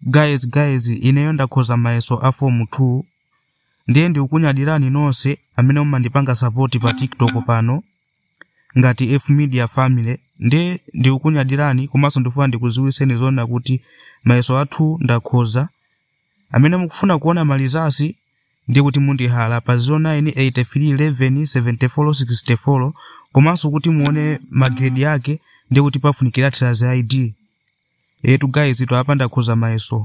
guys guys ineyo ndakhoza mayeso a form 2 ndiye ndikukunyadirani nonse amene mumandipanga sapoti pa tiktok pano ngati f media family ndiye ndikukunyadirani komanso ndifuna ndikuziwiseni zoona kuti mayeso athu ndakhoza amene mukufuna kuona malizasi ndi kuti mundihala pa 0983117464 komanso kuti muone magredi ake ndi kuti pafunikira trazi id etu guys twapa ndakhoza mayeso